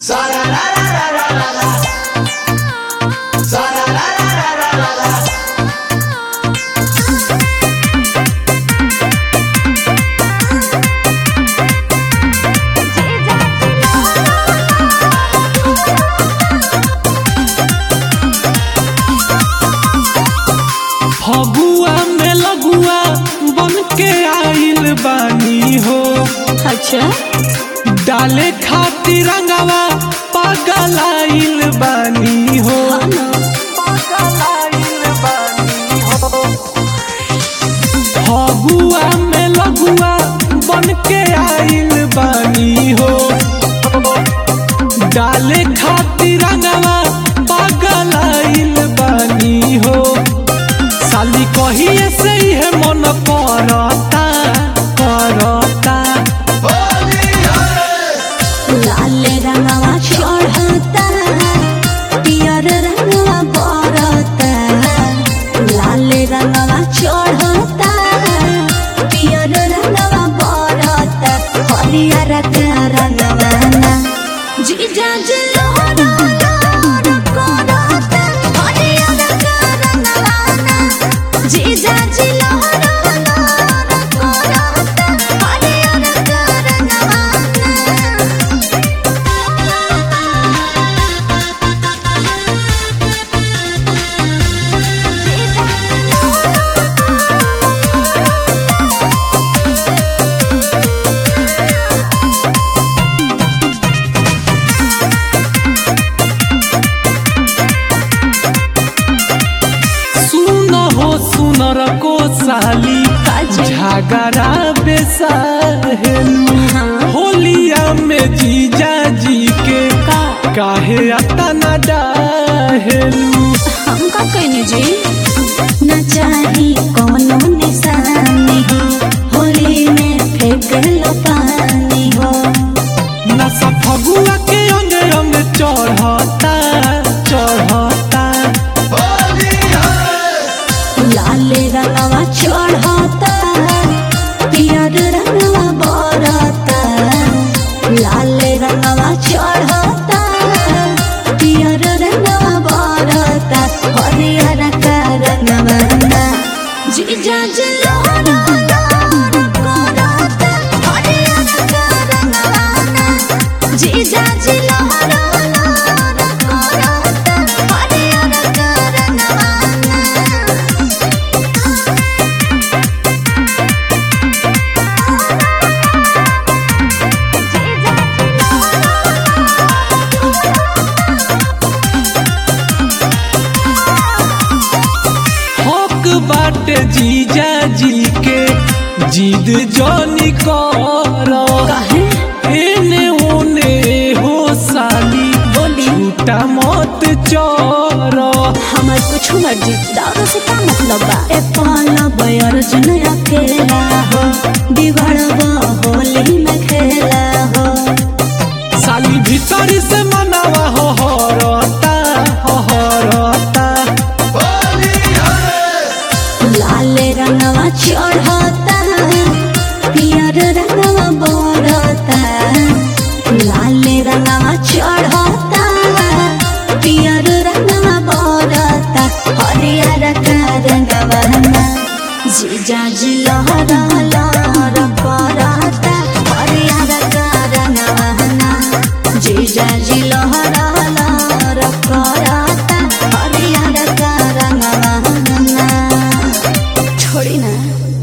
फगुआ में लगुआ बन के आइल बानी हो अच्छा डाले खातिर रंगवा पागल आइल बानी हो फगुआ में लगुआ बन के आइल बानी हो डाले खातिर रंगवा पागल आइल बानी हो साली कहिए से है मन करता करता लाल रंगवा चढ़ता पियर रंगवा बरता लाल रंगवा चढ़ता पियर रंगवा बरता हरियर का रंगवा ना जीजा जलोरा लोरा करता हरियर का रंगवा ना जीजा जलोरा लोरा करता हरियर का रंगवा ना सुन हो सुनर को साली काजी। झगड़ा बेसाहेलू हाँ। होलिया में जीजा जी के का काहे अतना डाहेलू हम का कहने जी न चाही कोनो निशानी हो होली में फेंक लो पानी हो नशा फगुआ के अंग अंग चढ़ता चढ़ता लाल रंगवा चढ़ता पियर रंगवा बरता लाल रंगवा चढ़ता पियर रंगवा बरता हरियर का रंगवा ना जीजा जलोरा लोरा करता हरियर का रंगवा ना जीजा जलोरा लोरा करता हरियर का रंगवा ना हक बाटे जीजा जी के जिद जनी कर काहे एने ओने हो साली बोली झूठा मत चोर हमार कुछ मर्जी दारू से का मतलब बा ए पाला बयर जन अकेला हो बिगड़बा होली में खेला हो साली भीतरी से मनावा हो हरता हो हरता लाल रंगवा चढ़ता पियर रंगवा बरता लाल रंगवा चढ़ता पियर रंगवा बरता हरियर का रंगवा ना जीजा जी लहरा लहरा करता हरियर का रंगवा ना जीजा जी लहरा लहरा करता हरियर का रंगवा ना छोड़ी ना